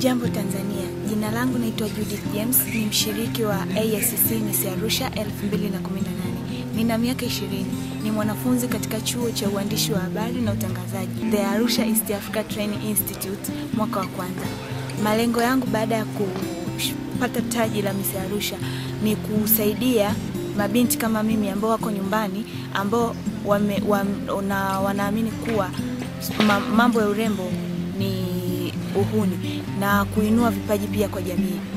Jambo Tanzania, jina langu naitwa Judith James, ni mshiriki wa AICC Miss Arusha 2018. Nina miaka 20, ni mwanafunzi katika chuo cha uandishi wa habari na utangazaji The Arusha East Africa Training Institute mwaka wa kwanza. Malengo yangu baada ya kupata taji la Miss Arusha ni kusaidia mabinti kama mimi ambao wako nyumbani ambao wame, wana, wanaamini kuwa mambo ya urembo ni uhuni na kuinua vipaji pia kwa jamii.